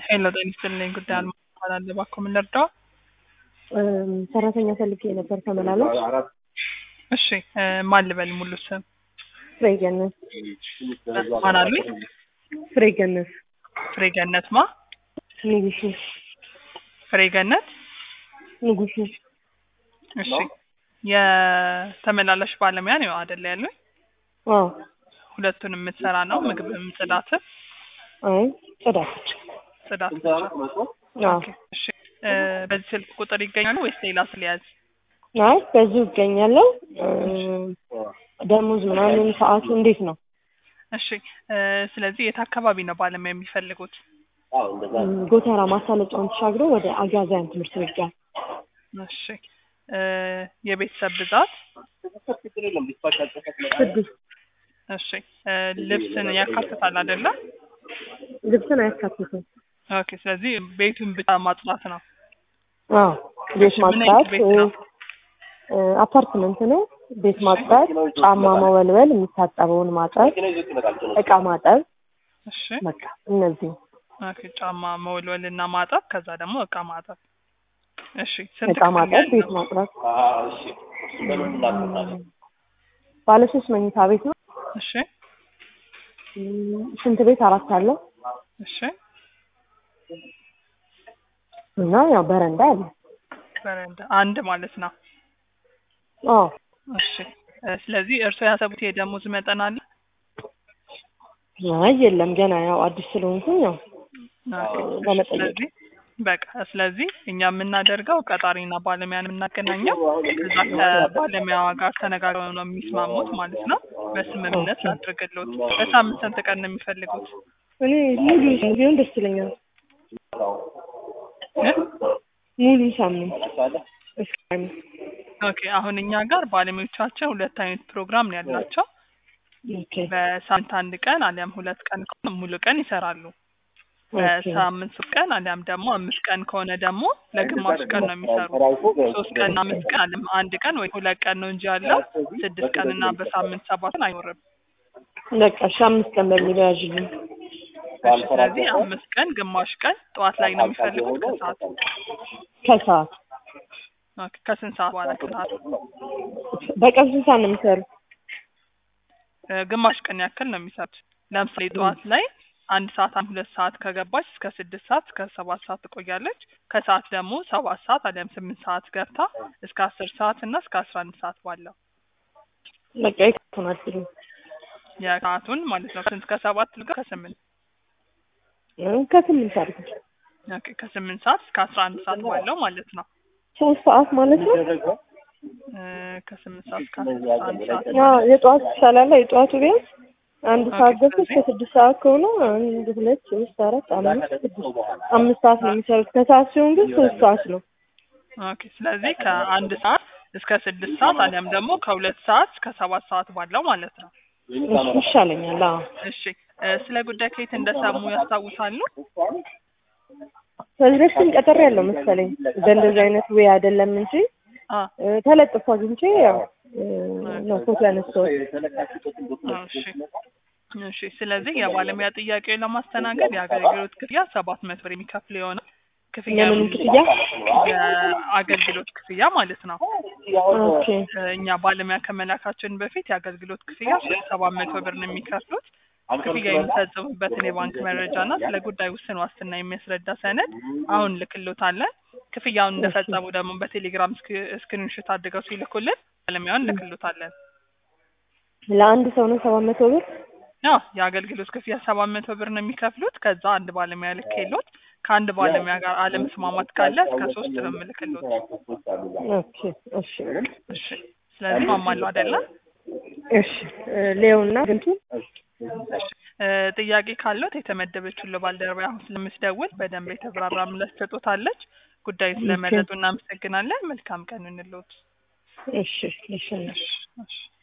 ሄሎ ጤና ይስጥልኝ። ጉዳይ አልማ እባላለሁ። እባክዎ ምን ልርዳው? እም፣ ሰራተኛ ፈልጌ ነበር ተመላላሽ። እሺ እ፣ ማን ልበል ሙሉ ስም? ፍሬ ገነት ማን አሉኝ? ፍሬ ገነት ፍሬ ገነት ማ? ንጉሱ ፍሬ ገነት። ንጉሱ እሺ የተመላላሽ ባለሙያ ነው አይደል ያሉኝ? አዎ ሁለቱንም የምትሰራ ነው ምግብም ጽዳትም? አይ ጽዳት ጽዳት ብቻ። አዎ ኦኬ፣ እሺ እ፣ በዚህ ስልክ ቁጥር ይገኛሉ ወይስ ሌላ ስለያዝ? አይ በዚሁ እገኛለሁ እም፣ ደሞዝ ምናምን ሰዓቱ እንዴት ነው እሺ እ፣ ስለዚህ የት አካባቢ ነው ባለሙያ የሚፈልጉት? እም፣ ጎተራ ማሳለጫውን ተሻግሮ ወደ አጋዛያን ትምህርት ቤት ጋር እሺ እ፣ የቤተሰብ ብዛት? ስድስት እሺ እ፣ ልብስን ያካትታል አይደለም? ልብስን አያካትትም ኦኬ ስለዚህ ቤቱን ብቻ ማጽዳት ነው። አዎ ቤት ምን አይነት ማጽዳት ቤት ነው? እ፣ አፓርትመንት ነው ቤት ማጽዳት ጫማ መወልወል የሚታጠበውን ማጠብ እቃ ማጠብ እሺ በቃ እነዚህ ኦኬ ጫማ መወልወል እና ማጠብ ከዛ ደግሞ እቃ ማጠብ። እሺ ስንት እቃ ክፍል ማጠብ ያለው? ቤት ማጽዳት ባለ ሶስት መኝታ ቤት ነው እሺ እም፣ ሽንት ቤት አራት አለው እሺ እና ያው በረንዳ አለ በረንዳ አንድ ማለት ነው። አዎ እሺ እ፣ ስለዚህ እርስዎ ያሰቡት የደሞዝ መጠን አለ? አይ የለም ገና ያው አዲስ ስለሆንኩኝ ያው ኦኬ፣ እሺ፣ ለመጠየቅ ስለዚህ በቃ ስለዚህ እኛ የምናደርገው ቀጣሪና ባለሙያን የምናገናኘው ከዛ ከባለሙያዋ ጋር ተነጋግረው ነው የሚስማሙት ማለት ነው። በስምምነት አድርግሎት። በሳምንት ስንት ቀን ነው የሚፈልጉት? እኔ ሙሉ ቢሆን ደስ ይለኛል እ? ሙሉ ሳምንት እስከ አምስት ኦኬ አሁን እኛ ጋር ባለሙያዎቻችን ሁለት አይነት ፕሮግራም ነው ያላቸው። ኦኬ በሳምንት አንድ ቀን አሊያም ሁለት ቀን ከሆነ ሙሉ ቀን ይሰራሉ። ኦኬ በሳምንት ሶስት ቀን አሊያም ደግሞ አምስት ቀን ከሆነ ደግሞ ለግማሽ ቀን ነው የሚሰሩ። ሶስት ቀን እና አምስት ቀን አሊያም አንድ ቀን ወይ ሁለት ቀን ነው እንጂ ያለው ስድስት ቀን እና በሳምንት ሰባት ቀን አይኖርም። በቃ እሺ አምስት ቀን በሚለው ያዥልኝ እሺ ስለዚህ አምስት ቀን ግማሽ ቀን ጠዋት ላይ ነው የሚፈልጉት ከሰዓት ከሰዓት ኦኬ ከስንት ሰዓት በኋላ ከሰዓት በቀን ስንት ሰዓት ነው የሚሰሩት እ፣ ግማሽ ቀን ያክል ነው የሚሰሩት። ለምሳሌ ጠዋት ላይ አንድ ሰዓት አንድ ሁለት ሰዓት ከገባች እስከ ስድስት ሰዓት እስከ ሰባት ሰዓት ትቆያለች። ከሰዓት ደግሞ ሰባት ሰዓት አሊያም ስምንት ሰዓት ገብታ እስከ አስር ሰዓት እና እስከ አስራ አንድ ሰዓት ባለው በቃ የከቱን አድርግልኝ የሰዓቱን ማለት ነው። ስንት ከሰባት ልጋ ከስምንት እ፣ ከስምንት አድርግ ኦኬ ከስምንት ሰዓት እስከ አስራ አንድ ሰዓት ባለው ማለት ነው። ሶስት ሰዓት ማለት ነው እ፣ ከስምንት ሰዓት እስከ አስራ አንድ ሰዓት አዎ የጠዋት ይሻላል የጠዋቱ ቢያንስ አንድ ኦኬ፣ ሰዓት ገብቶ እስከ ስለዚህ- ስድስት ሰዓት ከሆነ አንድ ሁለት ሶስት አራት አምስት ስድስት አምስት ሰዓት ነው የሚሰሩት ከሰዓት ሲሆን ግን ሶስት ሰዓት ነው ኦኬ ስለዚህ ከአንድ ሰዓት እስከ ስድስት ሰዓት አሊያም ደግሞ ከሁለት ሰዓት እስከ ሰባት ሰዓት ባለው ማለት ነው። እሱ ይሻለኛል አዎ እሺ እ፣ ስለ ጉዳይ ከየት እንደሰሙ ያስታውሳሉ? ከዚህ በፊትም ቀጠሮ ያለው መሰለኝ በእንደዚህ አይነት ወይ አይደለም እንጂ አ እ፣ ተለጥፎ አግኝቼ ያው እ፣ ነው ፎቶ ያነሳሁት እሺ እሺ ስለዚህ የባለሙያ ጥያቄውን ለማስተናገድ የአገልግሎት ክፍያ ሰባት መቶ ብር የሚከፍል የሆነ ክፍያ የምንም ክፍያ የአገልግሎት ክፍያ ማለት ነው። ኦኬ እ፣ እኛ ባለሙያ ከመላካችን በፊት የአገልግሎት ክፍያ ሰባት መቶ ብር ነው የሚከፍሉት። ክፍያ የሚፈጽሙበትን የባንክ መረጃ እና ስለ ጉዳይ ውስን ዋስትና የሚያስረዳ ሰነድ አሁን ልክሎታለን። ክፍያውን እንደፈጸሙ ደግሞ በቴሌግራም ስክሪንሾት አድርገው ሲልኩልን ባለሙያውን ልክሎታለን። ለአንድ ሰው ነው ሰባት መቶ ብር ያው የአገልግሎት ክፍያ ሰባት መቶ ብር ነው የሚከፍሉት። ከዛ አንድ ባለሙያ ልክሎት ከአንድ ባለሙያ ጋር አለመስማማት ካለ እስከ ሶስት ነው የምልክሎት። ኦኬ እሺ እሺ ስለዚህ ማማሉ አይደለም። እሺ እ፣ ሌውና ግንቱ እ፣ ጥያቄ ካለት የተመደበችው ለባልደረባ አሁን ስለምትደውል በደንብ የተብራራ ምላሽ ትሰጦታለች። ጉዳዩ ስለመረጡ እናመሰግናለን። መልካም ቀን እንሎት። እሺ እሺ እሺ እሺ